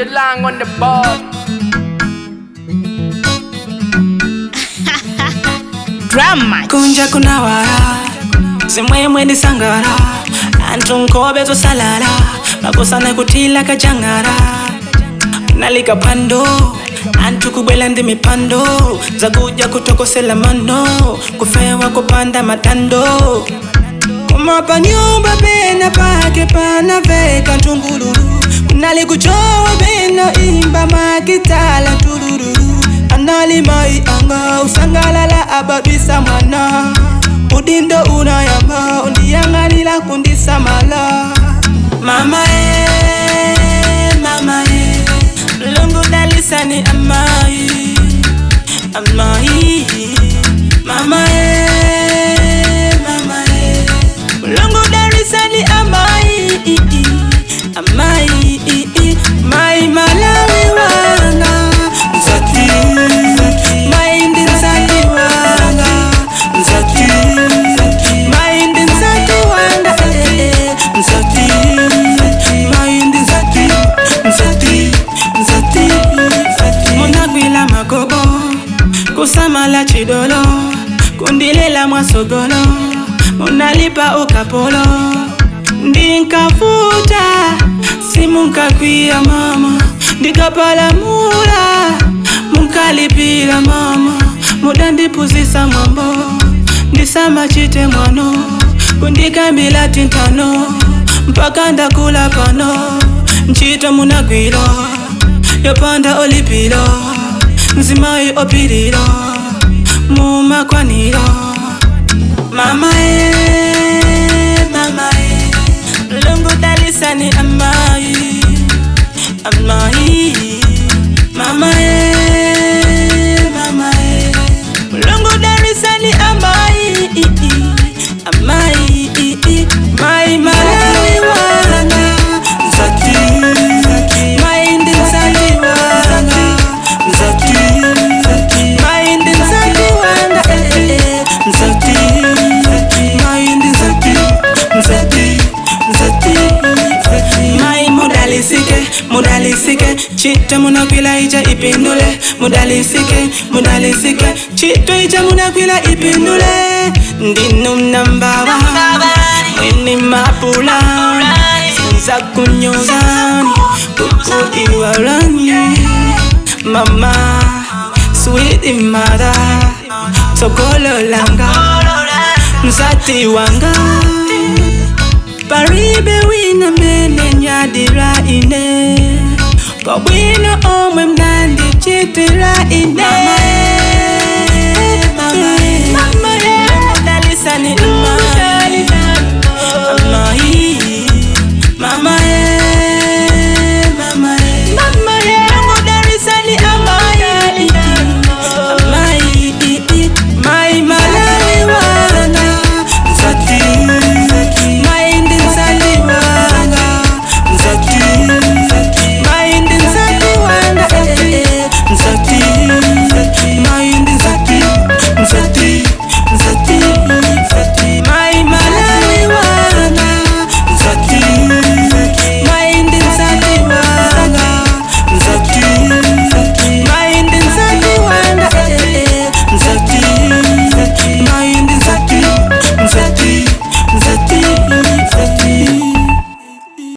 Jalang on the board. drama kunja kunawara zimwemwe ndisangara anthu nkhope zosalala makosana kutila kajangara nalika phwando anthu kubwela ndi mipando zakudya kutokosela mano kufewa kupanda matando koma pa nyumba pena pake panaveka ntungululu kunali kuchowa pena imba makitala tulululu anali mai anga usangalala ababisa mwana udindo unayamba undiyang'anila kundisamala mama e mama e lungu dalisani amai amai mama e mama e lungu dalisani amai amai mai malawi wanga mzati mai ndi mzati wanga mzati mai ndi mzati wanga eh, eh, mzati mai ndi mzati mzati mzati munagwila magobo kusamala chidolo kundilela mwasogolo munalipa ukapolo ndinkavuta simunkakwiya mama ndikapalamula munkalipila mama mudandipuzisa mwambo ndisamachite mwano kundikambila tintano mpaka ndakula pano ntchito munagwilo yopanda olipilo nzimayi opililo mumakwanilo mama e mama e lungu dalisani amai amai mama e mama e lungu dalisani amai amai mai malawi wanga mzati mai ndi mzati wanga mzati mai ndi mzati wanga eh, eh, mzati mai ndi mzati mzati mzati mai mudalisike mudalisike chita munakwila ija ipindule mudalisike mudalisike chito ija munakwila ipindule ndinu mnambaba mwini mapula sinza kunyozani kuku iwalani mama sweet mother sokolo langa mzati wanga paribe wina mene nyadira ine pabwino omwe mnandi chitira ine mama, mama, mama, dalisani